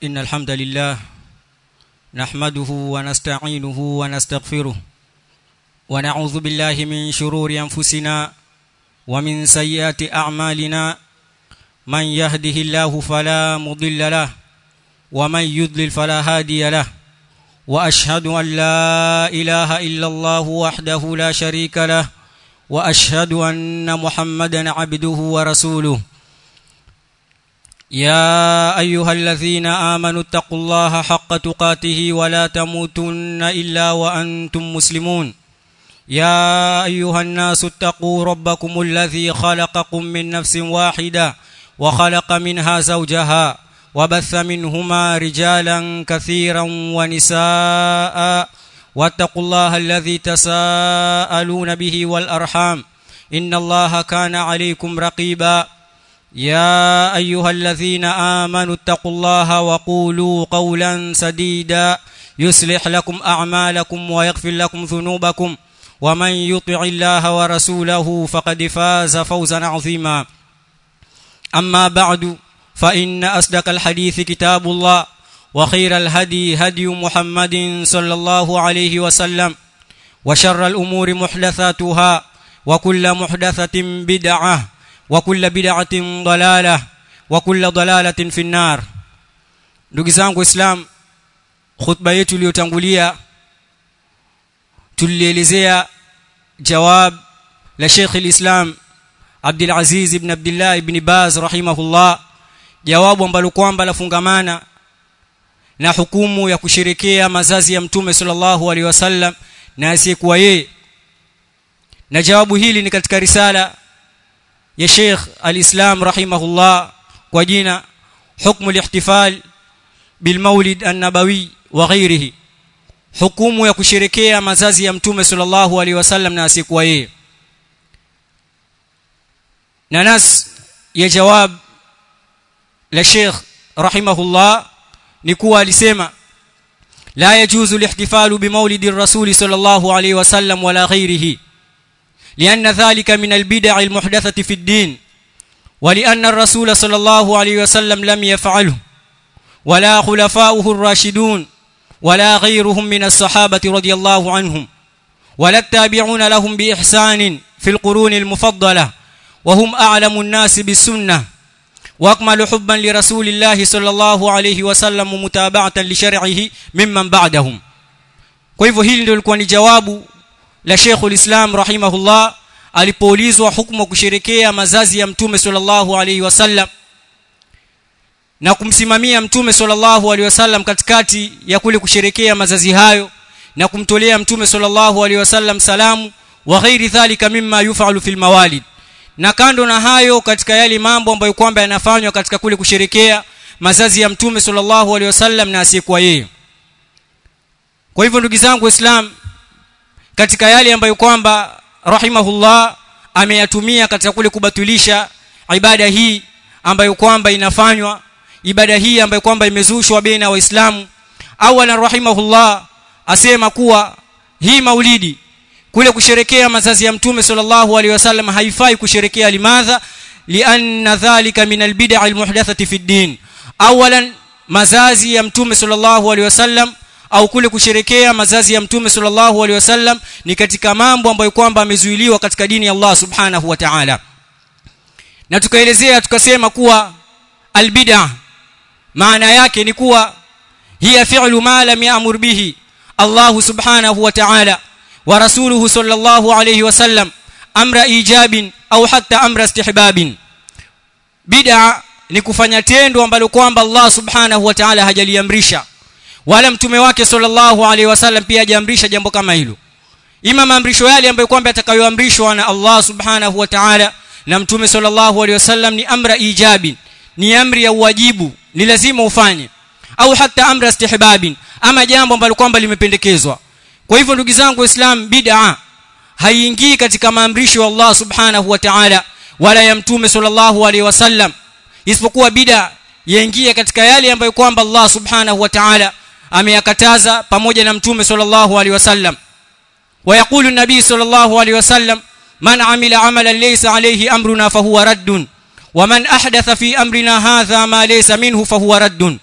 إن الحمد لله نحمده ونستعينه ونستغفره ونعوذ بالله من شرور أنفسنا ومن سيئات أعمالنا من يهده الله فلا مضل له ومن يضلل فلا هادي له وأشهد أن لا إله إلا الله وحده لا شريك له وأشهد أن محمدا عبده ورسوله يا أيها الذين آمنوا اتقوا الله حق تقاته ولا تموتن إلا وأنتم مسلمون يا أيها الناس اتقوا ربكم الذي خلقكم من نفس واحدة وخلق منها زوجها وبث منهما رجالا كثيرا ونساء واتقوا الله الذي تساءلون به والأرحام إن الله كان عليكم رقيبا يا أيها الذين آمنوا اتقوا الله وقولوا قولا سديدا يصلح لكم أعمالكم ويغفر لكم ذنوبكم ومن يطع الله ورسوله فقد فاز فوزا عظيما أما بعد فإن أصدق الحديث كتاب الله وخير الهدي هدي محمد صلى الله عليه وسلم وشر الأمور محدثاتها وكل محدثة بدعة وكل بدعة ضلالة وكل ضلالة في النار ndugu zangu islam khutba yetu iliyotangulia tulielezea jawab la Sheikh al-Islam Abdul Aziz ibn Abdullah ibn Baz rahimahullah jawabu ambalo kwamba lafungamana na hukumu ya kusherekea mazazi ya mtume sallallahu alaihi wasallam na asiyekuwa yeye na jawabu hili ni katika risala ya Sheikh al-Islam rahimahullah kwa jina hukmu al-ihtifal bil maulid an-nabawi wa ghairihi hukumu ya kusherekea mazazi ya mtume sallallahu alaihi wasallam na asiyekuwa yeye na nas ya jawab la Sheikh rahimahullah ni kuwa alisema la yajuzu al-ihtifalu bi maulidi ar-rasul sallallahu alaihi wasallam wala ghairihi لأن ذلك من البدع المحدثة في الدين ولأن الرسول صلى الله عليه وسلم لم يفعله ولا خلفاؤه الراشدون ولا غيرهم من الصحابة رضي الله عنهم ولا التابعون لهم بإحسان في القرون المفضلة وهم أعلم الناس بالسنة واكمل حبا لرسول الله صلى الله عليه وسلم متابعة لشرعه ممن بعدهم kwa hivyo hili ndio lilikuwa ni jawabu la Sheikh ulislam rahimahullah alipoulizwa hukumu kusherekea mazazi ya mtume sallallahu alaihi wasallam na kumsimamia mtume sallallahu alaihi wasallam katikati ya kule kusherekea mazazi hayo na kumtolea mtume sallallahu alaihi wasallam salamu wa ghairi dhalika mimma yufalu fil mawalid na kando na hayo katika yale mambo ambayo kwamba yanafanywa katika kule kusherekea mazazi ya mtume sallallahu alaihi wasallam na asiyekuwa yeye kwa hivyo ndugu zangu waislamu katika yale ambayo kwamba rahimahullah ameyatumia katika kule kubatilisha ibada hii ambayo kwamba inafanywa ibada hii ambayo kwamba imezushwa baina ya waislamu awalan rahimahullah asema kuwa hii maulidi kule kusherekea mazazi ya mtume sallallahu alaihi wasallam haifai kusherekea limadha lianna dhalika min albid'a almuhdathati fi din awalan mazazi ya mtume sallallahu alaihi wasallam au kule kusherekea mazazi ya mtume sallallahu alaihi wasallam ni katika mambo ambayo kwamba amezuiliwa katika dini ya Allah subhanahu wa ta'ala na tukaelezea tukasema kuwa albid'a maana yake ni kuwa hiya fi'lu ma lam ya'mur bihi Allah subhanahu wa ta'ala wa rasuluhu sallallahu alayhi wasallam amra ijabin au hatta amra istihbabin bid'a ni kufanya tendo ambalo kwamba Allah subhanahu wa ta'ala hajaliamrisha wala mtume wake sallallahu alaihi wasallam pia hajaamrisha jambo kama hilo ima maamrisho yale ambayo kwamba atakayoamrishwa na Allah subhanahu wa ta'ala na mtume sallallahu alaihi wasallam ni amra ijabi ni amri ya uwajibu ni lazima ufanye au hata amra istihbabin ama jambo ambalo kwamba limependekezwa kwa hivyo ndugu zangu waislamu bid'a haiingii katika maamrisho ya Allah subhanahu wa ta'ala wala ya mtume sallallahu alaihi wasallam isipokuwa bid'a yaingia katika yale ambayo kwamba Allah subhanahu wa ta'ala ameyakataza pamoja na mtume sallallahu alaihi wasallam ويقول النبي صلى الله عليه وسلم من عمل عملا ليس عليه امرنا فهو رد ومن احدث في امرنا هذا ما ليس منه فهو رد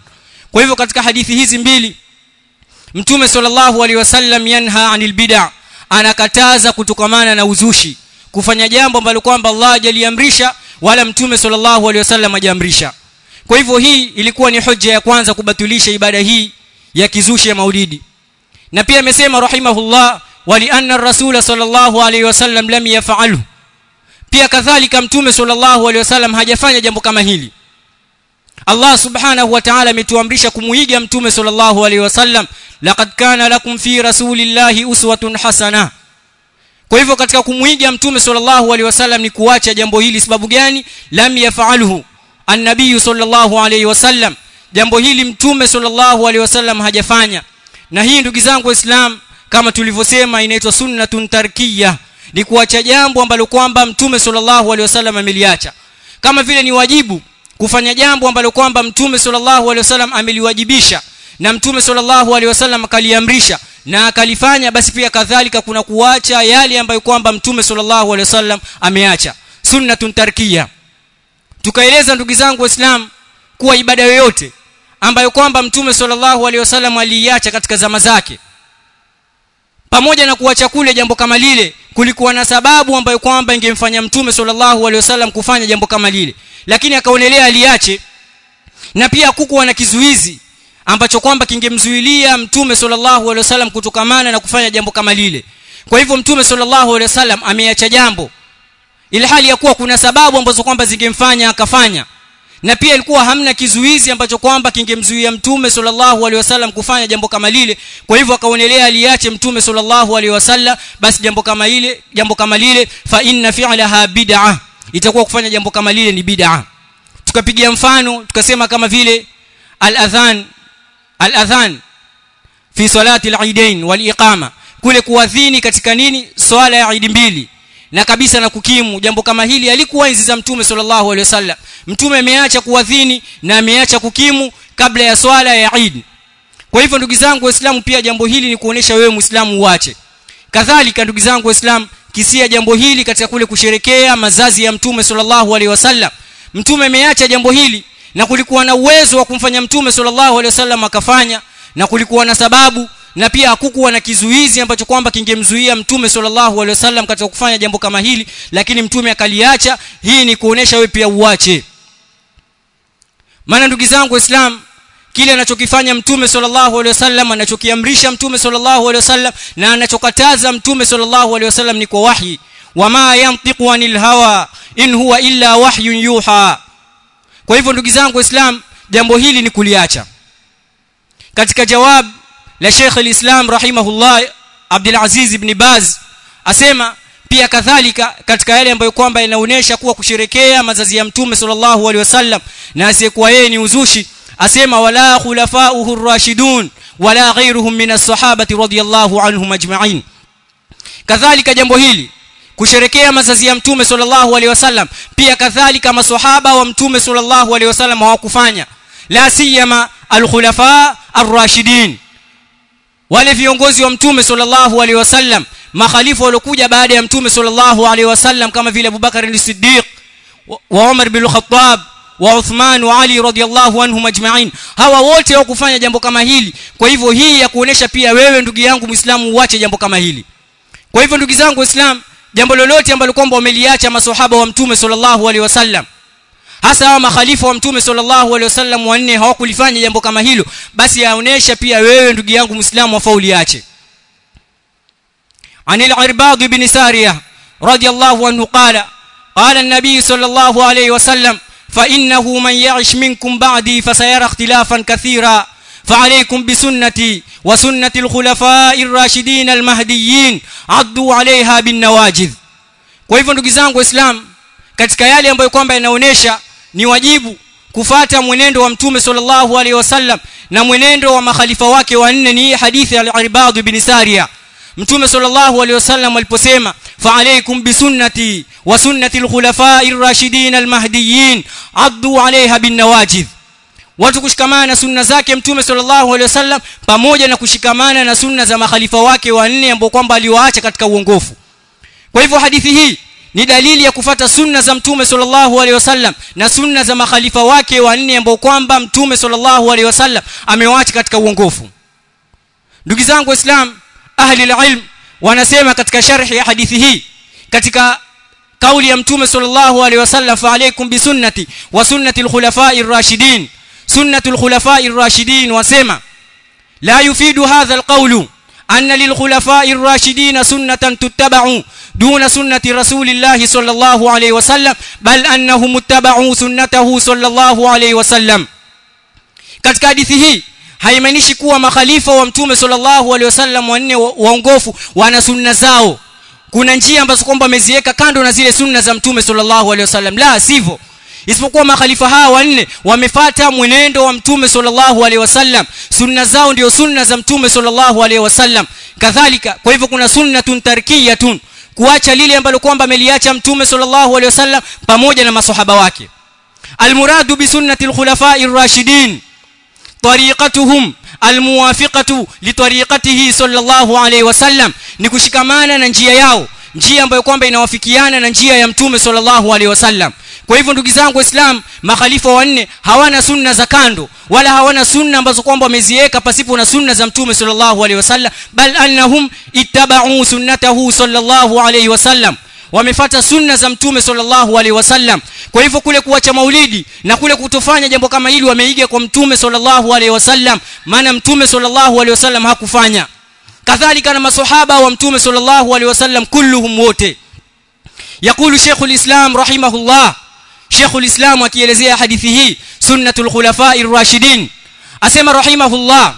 kwa hivyo katika hadithi hizi mbili mtume sallallahu alaihi wasallam yanha anil bid'a anakataza kutokamana na uzushi kufanya jambo ambalo kwamba Allah hajaliamrisha wala mtume sallallahu alaihi wasallam hajaamrisha kwa hivyo hii ilikuwa ni hoja ya kwanza kubatilisha ibada hii ya kizushi ya maulidi na pia amesema rahimahullah wali anna rasul sallallahu alaihi wasallam lam yaf'alhu pia kadhalika mtume sallallahu alaihi wasallam hajafanya jambo kama hili Allah subhanahu wa ta'ala ametuamrisha kumuiga mtume sallallahu alaihi wasallam laqad kana lakum fi rasulillahi uswatun hasana kwa hivyo katika kumuiga mtume sallallahu alaihi wasallam ni kuacha jambo hili sababu gani lam yaf'alhu an-nabiy sallallahu alaihi wasallam jambo hili mtume sallallahu alaihi wasallam hajafanya na hii ndugu zangu waislam kama tulivyosema inaitwa sunnatun tarkiyah ni kuacha jambo ambalo kwamba mtume sallallahu alaihi wasallam ameliacha kama vile ni wajibu kufanya jambo ambalo kwamba mtume sallallahu alaihi wasallam ameliwajibisha na mtume sallallahu alaihi wasallam akaliamrisha na akalifanya basi pia kadhalika kuna kuacha yale ambayo kwamba mtume sallallahu alaihi wasallam ameacha sunnatun tarkiya tukaeleza ndugu zangu waislamu kuwa ibada yoyote ambayo kwamba mtume sallallahu alaihi wasallam aliiacha katika zama zake pamoja na kuacha kule jambo kama lile kulikuwa na sababu ambayo kwamba ingemfanya mtume sallallahu alaihi wasallam kufanya jambo kama lile lakini akaonelea aliache na pia kukuwa na kizuizi ambacho kwamba kingemzuilia mtume sallallahu alaihi wasallam kutokamana na kufanya jambo kama lile kwa hivyo mtume sallallahu alaihi wasallam ameacha jambo ili hali ya kuwa kuna sababu ambazo kwamba zingemfanya akafanya na pia ilikuwa hamna kizuizi ambacho kwamba kingemzuia mtume sallallahu alaihi wasallam kufanya jambo kama lile kwa hivyo akaonelea aliache mtume sallallahu alaihi wasallam basi jambo kama ile jambo kama lile fa inna fi'laha bid'ah itakuwa kufanya jambo kama lile ni bid'ah tukapigia mfano tukasema kama vile al-adhan al-adhan fi salati al-eidain wal-iqama kule kuadhini katika nini swala ya Eid mbili na kabisa na kukimu jambo kama hili alikuwa enzi za mtume sallallahu alaihi wasallam mtume ameacha kuadhini na ameacha kukimu kabla ya swala ya Eid kwa hivyo ndugu zangu waislamu pia jambo hili ni kuonesha wewe muislamu uache kadhalika ndugu zangu waislamu kisia jambo hili katika kule kusherekea mazazi ya mtume sallallahu alaihi wasallam mtume ameacha jambo hili na kulikuwa na uwezo wa kumfanya mtume sallallahu alaihi wasallam akafanya na kulikuwa na sababu na pia hakukuwa na kizuizi ambacho kwamba kingemzuia mtume sallallahu alaihi wasallam katika kufanya jambo kama hili lakini mtume akaliacha hii ni kuonesha wewe pia uache maana ndugu zangu waislamu kile anachokifanya mtume sallallahu alaihi wasallam anachokiamrisha mtume sallallahu alaihi wasallam na anachokataza mtume sallallahu alaihi wasallam ni kwa wahi wama yantiqu anil hawa in huwa illa wahyun yuha kwa hivyo ndugu zangu waislamu jambo hili ni kuliacha katika jawab la Sheikh al-Islam rahimahullah Abdul Aziz ibn Baz asema pia kadhalika katika yale ambayo kwamba inaonesha kuwa kusherekea mazazi ya mtume sallallahu alaihi wasallam na asiyekuwa yeye ni uzushi asema wala khulafa'uhu ar-rashidun wala ghayruhum min as-sahabati radiyallahu anhum ajma'in kadhalika jambo hili kusherekea mazazi ya mtume sallallahu alaihi wasallam pia kadhalika maswahaba wa mtume sallallahu alaihi wasallam hawakufanya la siyama al-khulafa ar-rashidin wale viongozi wa mtume sallallahu alaihi wasallam makhalifu waliokuja baada ya mtume sallallahu alaihi wasallam kama vile Abubakar as-Siddiq wa Umar bin Khattab wa Uthman wa Ali radhiyallahu anhum ajma'in hawa wote hawakufanya jambo kama hili kwa hivyo hii ya kuonesha pia wewe ndugu yangu Muislamu uache jambo kama hili kwa hivyo ndugu zangu Waislamu jambo lolote ambalo kwamba wameliacha maswahaba wa mtume sallallahu alaihi wasallam hasa hawa makhalifa wa mtume sallallahu alaihi wasallam wanne hawakulifanya jambo kama hilo basi yaonesha pia wewe ndugu yangu muislamu wafauli ache عن العرباض بن سارية رضي الله عنه قال قال النبي صلى الله عليه وسلم فإنه من يعش منكم بعدي فسيرى اختلافا كثيرا فعليكم بسنتي وسنة الخلفاء الراشدين المهديين عضوا عليها بالنواجذ kwa hivyo ndugu zangu waislamu katika yale ambayo kwamba yanaonesha ni wajibu kufata mwenendo wa mtume sallallahu alaihi wasallam na mwenendo wa makhalifa wake wanne ni hadithi ya al-Irbad ibn Sariya mtume sallallahu alaihi wasallam aliposema fa alaykum bi sunnati wa sunnati al-khulafa'i ar-rashidin al-mahdiyyin addu 'alayha bin nawajidh watu kushikamana na sunna zake mtume sallallahu alaihi wasallam pamoja na kushikamana na sunna za makhalifa wake wanne ambao kwamba aliwaacha katika uongofu kwa hivyo hadithi hii ni dalili ya kufata sunna za mtume sallallahu alaihi wasallam na sunna za makhalifa wake wanne ambao kwamba mtume sallallahu alaihi wasallam amewaacha katika uongofu ndugu zangu waislam ahli ilm wanasema katika sharhi ya hadithi hii katika kauli ya mtume sallallahu alaihi wasallam fa alaykum bi sunnati wa sunnati al-khulafa'i ar-rashidin sunnatu al-khulafa'i ar-rashidin wasema la yufidu hadha al-qawlu anna lil-khulafa'i ar-rashidin sunnatan tuttaba'u دون سنة رسول الله صلى الله عليه وسلم بل أنهم اتبعوا سنته صلى الله عليه وسلم katika hadithi hii haimaanishi kuwa makhalifa wa mtume sallallahu alaihi wasallam wanne waongofu wana sunna zao kuna njia ambazo kwamba wameziweka kando na zile sunna za mtume sallallahu alaihi wasallam la sivyo isipokuwa makhalifa hawa wanne wamefata mwenendo wa mtume sallallahu alaihi wasallam sunna zao ndio sunna za mtume sallallahu alaihi wasallam kadhalika kwa hivyo kuna sunnatun tarkiyatun kuacha lile ambalo kwamba ameliacha mtume sallallahu alaihi wasallam pamoja na maswahaba wake almuradu bi sunnati alkhulafa'i ar-rashidin tariqatuhum almuwafiqatu litariqatihi sallallahu alaihi wasallam ni kushikamana na njia yao njia ambayo kwamba inawafikiana na njia ya mtume sallallahu alaihi wasallam kwa hivyo ndugu zangu waislamu makhalifa wanne hawana sunna za kando wala hawana sunna ambazo kwamba wameziweka pasipo na sunna za mtume sallallahu alaihi wasallam bal annahum ittaba'u sunnatahu sallallahu alaihi wasallam wamefata sunna za mtume sallallahu alaihi wasallam kwa hivyo kule kuacha maulidi na kule kutofanya jambo kama hili wameiga kwa mtume sallallahu alaihi wasallam maana mtume sallallahu alaihi wasallam hakufanya kadhalika na maswahaba wa mtume sallallahu alaihi wasallam kulluhum wote يقول شيخ الإسلام رحمه الله شيخ الإسلام akielezea hadithi hii sunnatul khulafai rashidin asema rahimahullah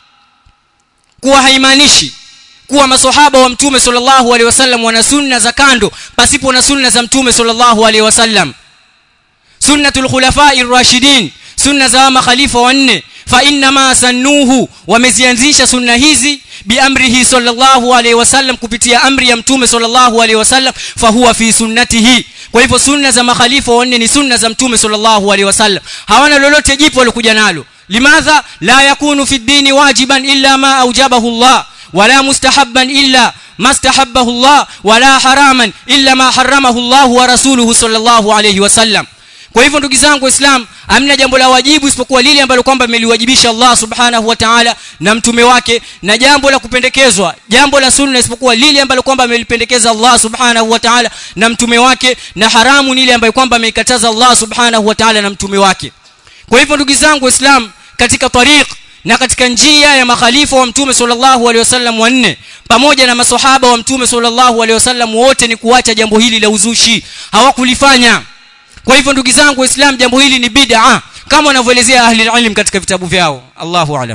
kuwa haimaanishi kuwa maswahaba wa mtume sallallahu alaihi wasallam wana sunna za kando pasipo na sunna za mtume sallallahu alaihi wasallam sunnatul khulafai rashidin sunna za makhalifa wanne fa inma sannuhu wamezianzisha sunna hizi biamrihi sallallahu alaihi wasallam kupitia amri ya mtume sallallahu alaihi wasallam fa huwa fi sunnatihi kwa hivyo sunna za makhalifa wanne ni sunna za mtume sallallahu alaihi wasallam hawana lolote jipo walikuja nalo limadha la yakunu fi dini wajiban illa ma aujabahu Allah wala mustahabban illa ما استحبه الله ولا حراما الا ما حرمه الله ورسوله صلى الله عليه وسلم kwa hivyo ndugu zangu waislamu hamna jambo la wajibu isipokuwa lile ambalo kwamba ameliwajibisha Allah subhanahu wa ta'ala na mtume wake na jambo la kupendekezwa jambo la sunna isipokuwa lile ambalo kwamba amelipendekeza Allah subhanahu wa ta'ala na mtume wake na haramu ni ile ambayo kwamba ameikataza Allah subhanahu wa ta'ala na mtume wake kwa hivyo ndugu zangu waislamu katika tariq na katika njia ya makhalifa wa mtume sallallahu alaihi wasallam wanne pamoja na maswahaba wa mtume sallallahu alaihi wasallam wote ni kuacha jambo hili la uzushi hawakulifanya kwa hivyo ndugu zangu waislamu jambo hili ni bid'a kama wanavyoelezea ahli ilm katika vitabu vyao Allahu alam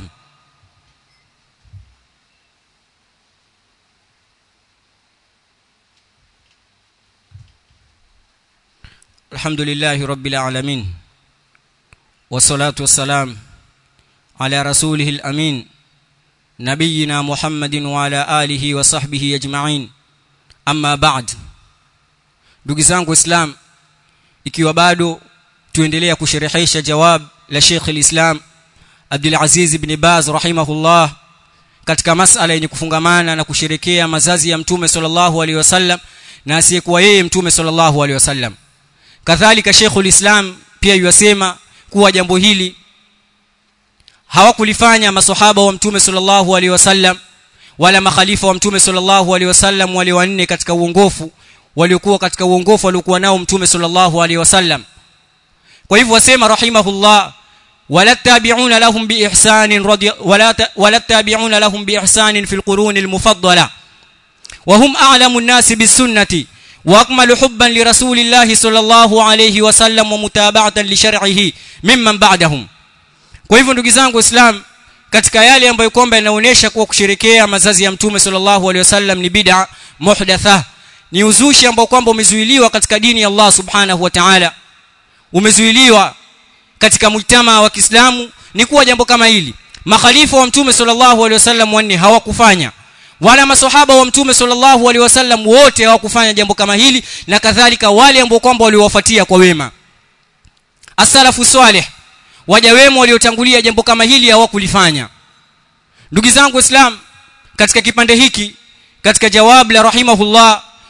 الحمد لله رب العالمين والصلاة والسلام على رسوله الأمين نبينا محمد وعلى آله وصحبه أجمعين أما بعد ndugu zangu islam ikiwa bado tuendelea kusherehesha jawab la Sheikh al-Islam Abdul Aziz ibn Baz rahimahullah katika masala yenye kufungamana na kusherekea mazazi ya mtume sallallahu alaihi wasallam na asiyekuwa yeye mtume sallallahu alaihi wasallam kadhalika Sheikh al-Islam pia yasema kuwa jambo hili hawakulifanya maswahaba wa mtume sallallahu alaihi wasallam wala makhalifa wa mtume sallallahu alaihi wasallam wale wanne katika uongofu waliokuwa katika uongofu waliokuwa nao mtume sallallahu alaihi wasallam kwa hivyo wasema rahimahullah wala tabi'una lahum bi ihsanin radi wala wala tabi'una lahum bi ihsanin fil qurun al mufaddala wa hum a'lamu an-nas bis sunnati wa akmalu hubban li rasulillahi sallallahu alaihi wasallam wa mutaba'atan li shar'ihi mimman ba'dahum kwa hivyo ndugu zangu islam katika yale ambayo kwamba yanaonyesha kuwa kusherekea mazazi ya mtume sallallahu alaihi wasallam ni bid'a muhdatha ni uzushi ambao kwamba umezuiliwa katika dini ya Allah subhanahu wa ta'ala umezuiliwa katika mujtama wa Kiislamu ni kuwa jambo kama hili makhalifa wa mtume sallallahu alaihi wasallam wanne hawakufanya wala maswahaba wa mtume sallallahu alaihi wasallam wote hawakufanya jambo kama hili na kadhalika wale ambao kwamba waliwafuatia kwa wema as-salafu salih waja wema waliotangulia jambo kama hili hawakulifanya ndugu zangu islam katika kipande hiki katika jawab la rahimahullah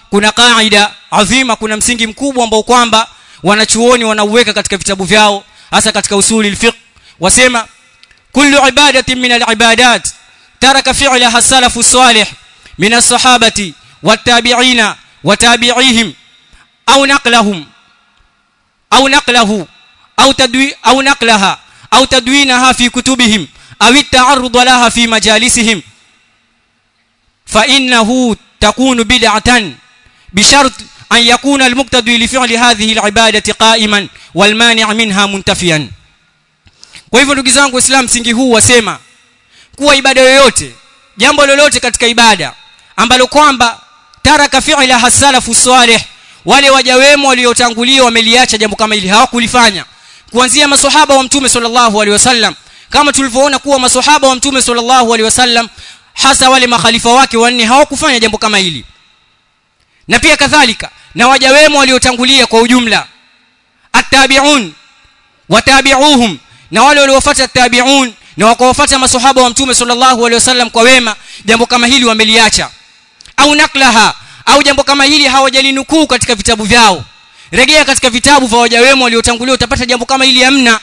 kuna kaida adhima kuna msingi mkubwa ambao kwamba wanachuoni wanauweka katika vitabu vyao hasa katika usuli alfiqh wasema kullu ibadatin min alibadat taraka fi'laha salafu salih min as-sahabati wat-tabi'ina وتابعيهم أو نقلهم أو نقله أو تدوي أو نقلها أو تدوينها في كتبهم أو التعرض لها في مجالسهم فإنه تكون بدعة بشرط أن يكون المقتدي لفعل هذه العبادة قائما والمانع منها منتفيا kwa hivyo ndugu zangu waislamu msingi huu wasema kuwa ibada yoyote jambo lolote katika ibada ambalo kwamba taraka fi'la hasalafu salih wale waja wema waliotangulia wameliacha jambo kama hili hawakulifanya kuanzia maswahaba wa mtume sallallahu alaihi wasallam kama tulivyoona kuwa maswahaba wa mtume sallallahu alaihi wasallam hasa wale makhalifa wake wanne hawakufanya jambo kama hili na pia kadhalika na waja wema waliotangulia kwa ujumla attabi'un watabi'uhum na wale waliofuata tabi'un na wakawafuata maswahaba wa mtume sallallahu alaihi wasallam kwa wema jambo kama hili wameliacha au naklaha au jambo kama hili hawajalinukuu katika vitabu vyao rejea katika vitabu vya waja wema waliotangulia utapata jambo kama hili hamna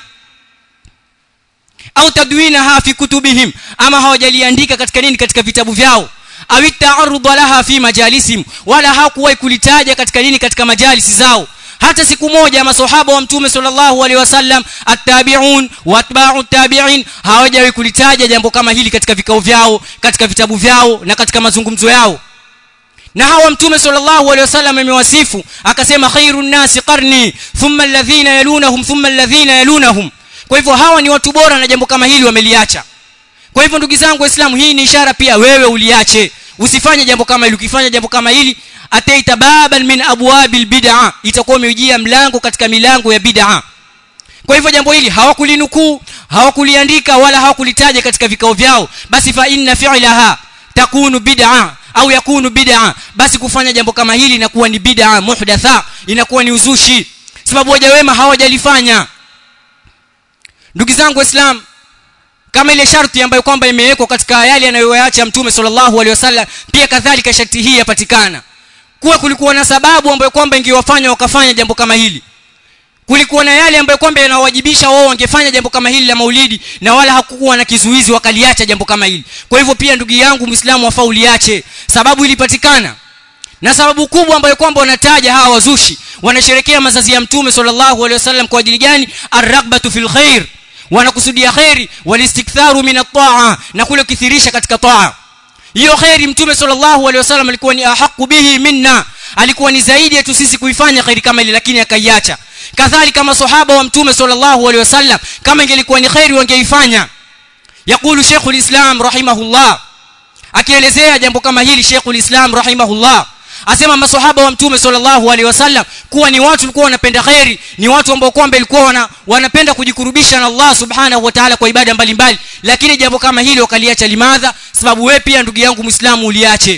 au tadwinaha fi kutubihim ama hawajaliandika katika nini katika vitabu vyao au ta'arrud laha fi majalisim wala hakuwahi kulitaja katika nini katika majalisi zao hata siku moja maswahaba wa mtume sallallahu alaihi wasallam attabi'un wa atba'u tabi'in hawajawahi kulitaja jambo kama hili katika vikao vyao katika vitabu vyao na katika mazungumzo yao na hawa mtume sallallahu alaihi wasallam amewasifu akasema khairun nasi qarni thumma alladhina yalunahum thumma alladhina yalunahum kwa hivyo hawa ni watu bora na jambo kama hili wameliacha kwa hivyo ndugu zangu waislamu hii ni ishara pia wewe uliache usifanye jambo kama hili ukifanya jambo kama hili ataita baban min abwabil bid'a itakuwa umejia mlango katika milango ya bid'a kwa hivyo jambo hili hawakulinukuu hawakuliandika wala hawakulitaja katika vikao vyao basi fa inna fi'laha takunu bid'a au yakunu bid'a basi kufanya jambo kama hili inakuwa ni bid'a muhdatha inakuwa ni uzushi sababu waja wema hawajalifanya ndugu zangu waislamu kama ile sharti ambayo kwamba imewekwa katika yale anayoyaacha mtume sallallahu alaihi wasallam pia kadhalika sharti hii yapatikana kuwa kulikuwa na sababu ambayo kwamba ingewafanya wakafanya jambo kama hili kulikuwa na yale ambayo kwamba yanawajibisha wao wangefanya jambo kama hili la maulidi na wala hakukuwa na kizuizi wakaliacha jambo kama hili kwa hivyo pia ndugu yangu muislamu wafaa uliache sababu ilipatikana na sababu kubwa ambayo kwamba wanataja hawa wazushi wanasherekea mazazi ya mtume sallallahu alaihi wasallam kwa ajili gani arragbatu fil khair wanakusudia khairi walistiktharu min at-ta'a na kule kithirisha katika taa hiyo khairi mtume sallallahu alaihi wasallam alikuwa ni ahaqu bihi minna alikuwa ni zaidi yetu sisi kuifanya khairi kama ile lakini akaiacha kadhalika maswahaba wa mtume sallallahu alaihi wasallam kama ingelikuwa ni khairi wangeifanya yakulu Sheikhul Islam rahimahullah akielezea jambo kama hili Sheikhul Islam rahimahullah asema maswahaba wa mtume sallallahu alaihi wasallam kuwa ni watu walikuwa wanapenda khairi ni watu ambao kwamba ilikuwa wana, wanapenda kujikurubisha na Allah subhanahu wa ta'ala kwa ibada mbalimbali lakini jambo kama hili wakaliacha limadha sababu wewe pia ndugu yangu muislamu uliache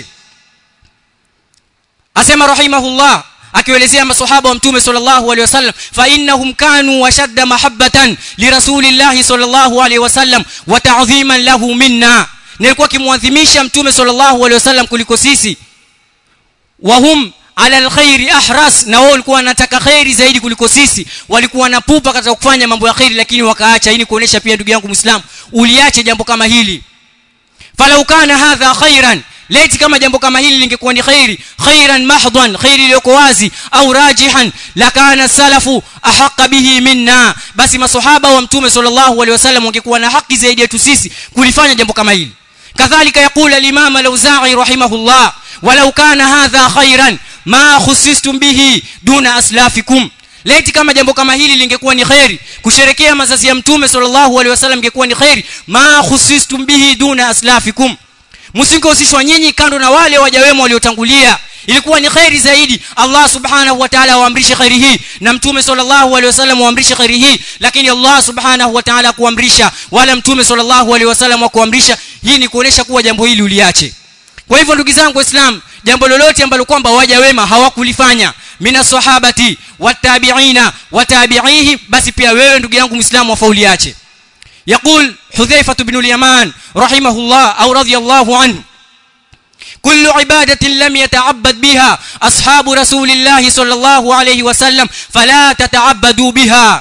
asema rahimahullah akielezea maswahaba wa mtume sallallahu alaihi wasallam fa innahum kanu washadda mahabbatan li rasulillahi sallallahu alaihi wasallam wa ta'dhiman lahu minna nilikuwa kimwadhimisha mtume sallallahu alaihi wasallam kuliko sisi wahum ala alkhairi ahras na wao walikuwa wanataka khairi zaidi kuliko sisi walikuwa wanapupa katika kufanya mambo ya khairi lakini wakaacha hii ni kuonesha pia ndugu yangu muislamu uliache jambo kama hili falau kana hadha khairan leti kama jambo kama hili lingekuwa ni khairi khairan mahdhan khairi iliyoko wazi au rajihan lakana salafu ahaqqa bihi minna basi maswahaba wa mtume sallallahu alaihi wasallam wangekuwa na haki zaidi yetu sisi kulifanya jambo kama hili kadhalika yaqul al-imam al-auza'i rahimahullah walau kana hadha khairan ma khusistum bihi duna aslafikum leti kama jambo kama hili lingekuwa ni khairi kusherekea mazazi ya mtume sallallahu alaihi wasallam ingekuwa ni khairi ma khusistum bihi duna aslafikum msingehusishwa nyinyi kando na wale waja wema waliotangulia ilikuwa ni khairi zaidi Allah subhanahu wa ta'ala waamrishe khairi hii na mtume sallallahu alaihi wasallam waamrishe khairi hii lakini Allah subhanahu wa ta'ala kuamrisha wala mtume sallallahu alaihi wasallam kuamrisha hii ni kuonesha kuwa jambo hili uliache kwa hivyo ndugu zangu waislamu jambo lolote ambalo kwamba waja wema hawakulifanya mina sahabati watabiina watabiihi basi pia wewe ndugu yangu muislamu wafauliache يقول حذيفة بن اليمان رحمه الله أو رضي الله عنه كل عبادة لم يتعبد بها أصحاب رسول الله صلى الله عليه وسلم فلا تتعبدوا بها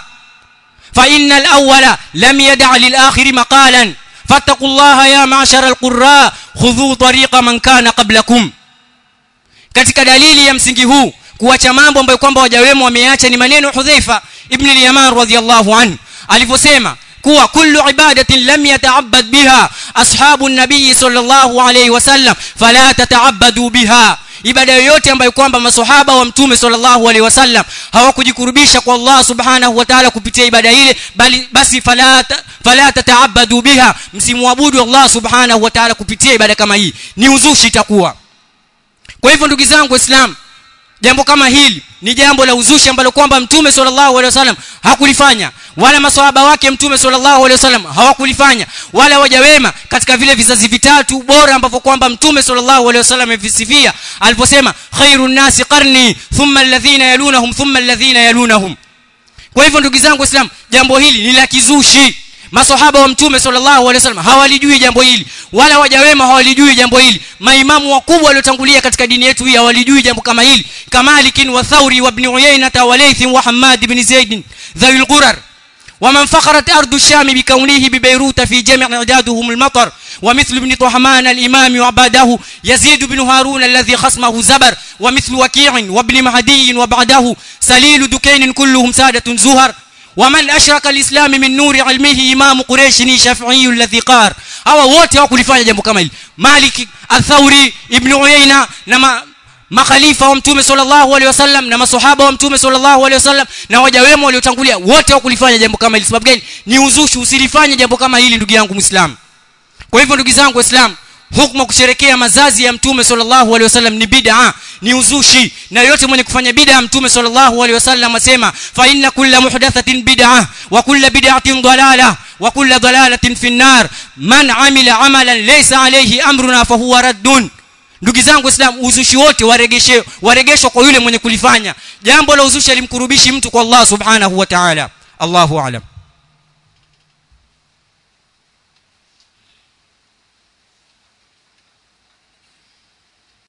فإن الأول لم يدع للآخر مقالا فاتقوا الله يا معشر القراء خذوا طريق من كان قبلكم katika dalili ya msingi huu kuacha mambo ambayo kwamba wajawemo wameacha ni maneno Hudhaifa ibn al-Yaman radhiyallahu anhu alivyosema kuwa kullu ibadatin lam yata'abbad biha ashabu an-nabiy sallallahu alayhi wasallam fala tata'abbadu biha ibada yoyote ambayo kwamba maswahaba wa mtume sallallahu alaihi wasallam hawakujikurubisha kwa Allah subhanahu wa ta'ala kupitia ibada ile bali basi fala fala tataabadu biha msimwabudu Allah subhanahu wa ta'ala kupitia ibada kama hii ni uzushi itakuwa kwa hivyo ndugu zangu waislamu jambo kama hili ni jambo la uzushi ambalo kwamba mtume sallallahu alaihi wasallam hakulifanya wala maswahaba wake mtume sallallahu alaihi wasallam hawakulifanya wala waja wema katika vile vizazi vitatu bora ambavyo kwamba mtume sallallahu alaihi wasallam amevisifia aliposema khairun nasi qarni thumma alladhina yalunahum thumma alladhina yalunahum kwa hivyo ndugu zangu waislamu jambo hili ni la kizushi maswahaba wa mtume sallallahu alaihi wasallam hawalijui jambo hili wala waja wema hawalijui jambo hili maimamu wakubwa waliotangulia katika dini yetu hii hawalijui jambo kama hili kamalikin wa thauri wa ibn uyainata wa layth wa hammad ibn zaid dhawil qurar ومن فخرت أرض الشام بكونه ببيروت في جمع إعدادهم المطر ومثل ابن طهمان الإمام وعباده يزيد بن هارون الذي خصمه زبر ومثل وكيع وابن مهدي وبعده سليل دكين كلهم سادة زهر ومن أشرك الإسلام من نور علمه إمام قريش شافعي الذي قار أو wote hawakulifanya jambo kama hili Malik Al-Thawri Ibn Uyayna na makhalifa wa mtume sallallahu alaihi wasallam na maswahaba wa mtume sallallahu alaihi wasallam na waja wema waliotangulia wote hawakulifanya jambo kama hili sababu gani ni uzushi usilifanye jambo kama hili ndugu yangu muislam kwa hivyo ndugu zangu waislamu hukma kusherekea mazazi ya mtume sallallahu alaihi wasallam ni bid'a ni uzushi na yote mwenye kufanya bid'a mtume sallallahu alaihi wasallam asema fa inna kulla muhdathatin bid'a wa kulla bid'atin dalalah wa kulla dalalatin fi an-nar man amila amalan laysa alayhi amruna fa huwa raddun ndugu zangu waislamu uzushi wote waregeshe waregeshwa kwa yule mwenye kulifanya jambo la uzushi alimkurubishi mtu kwa Allah subhanahu wa ta'ala Allahu a'lam